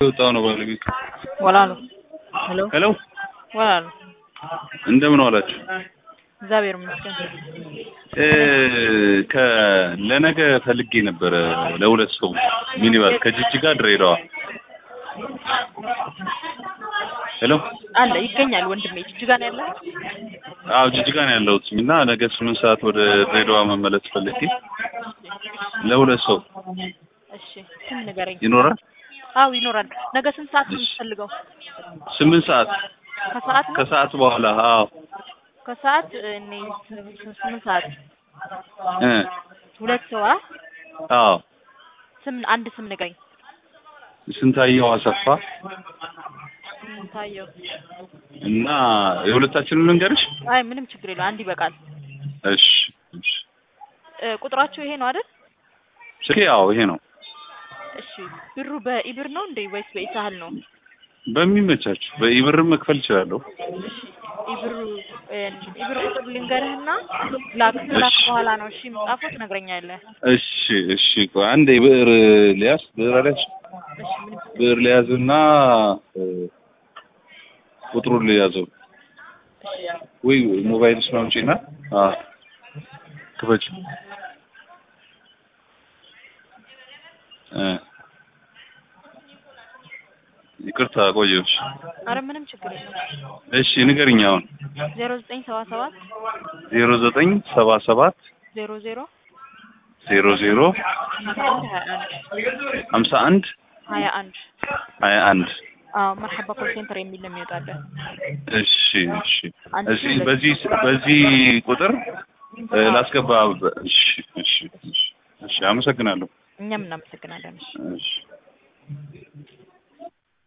የወጣው ነው ባለቤቱ። ወላሉ ሄሎ ሄሎ ወላሉ እንደምን ዋላችሁ? እግዚአብሔር ይመስገን። እ ከ ለነገ ፈልጌ ነበረ ለሁለት ሰው ሚኒባስ ከጅጅጋ ድሬዳዋ። ሄሎ አለ ይገኛል ወንድሜ ጅጅጋ ነው ያለው። አዎ ጅጅጋ ነው ያለሁት እና ነገ ስምንት ሰዓት ወደ ድሬዳዋ መመለስ ፈልጌ ለሁለት ሰው እሺ ስም ንገረኝ። ይኖራል? አዎ ይኖራል። ነገ ስንት ሰዓት ነው የምትፈልገው? ስምንት ሰዓት ከሰዓት ነው? ከሰዓት በኋላ አዎ ከሰዓት እኔ ስምንት ሰዓት እ ሁለት ሰው አ አዎ ስም አንድ ስም ንገረኝ። ስንታየው አሰፋ ታየው እና የሁለታችንን ልንገርሽ? አይ ምንም ችግር የለው አንድ ይበቃል። እሺ እሺ እ ቁጥራችሁ ይሄ ነው አይደል? ስልኬ ያው ይሄ ነው። እሺ ብሩ በኢብር ነው እንዴ ወይስ በኢሳህል ነው? በሚመቻችሁ በኢብርም መክፈል እችላለሁ። ኢብሩ ኢብር ቁጥር ልንገርህና ላክ ላክ በኋላ ነው እሺ የምጻፈው ትነግረኛለህ። እሺ እሺ ቆይ አንዴ ብዕር ሊያዝ ብዕር አለች እሺ ምንም ብዕር ሊያዝና እ ቁጥሩን ሊያዘው ወይ ሞባይልሽ ነው አምጪና አ ክፈች እ ይቅርታ ቆየሁሽ። አረ ምንም ችግር የለም። እሺ ንገሪኝ አሁን ዜሮ ዘጠኝ ሰባ ሰባት ዜሮ ዘጠኝ ሰባ ሰባት ዜሮ ዜሮ ዜሮ ዜሮ ሀምሳ አንድ ሀያ ሀምሳ አንድ አንድ ሀያ አንድ ሀያ አንድ አዎ መርሐባ ኮል ሴንተር የሚል ነው የሚወጣለን። እሺ እሺ አንድ እሺ ሁለት በዚህ በዚህ ቁጥር እ ላስገባ እሺ እሺ እሺ እሺ አመሰግናለሁ እኛም እናመሰግናለን። እሺ እሺ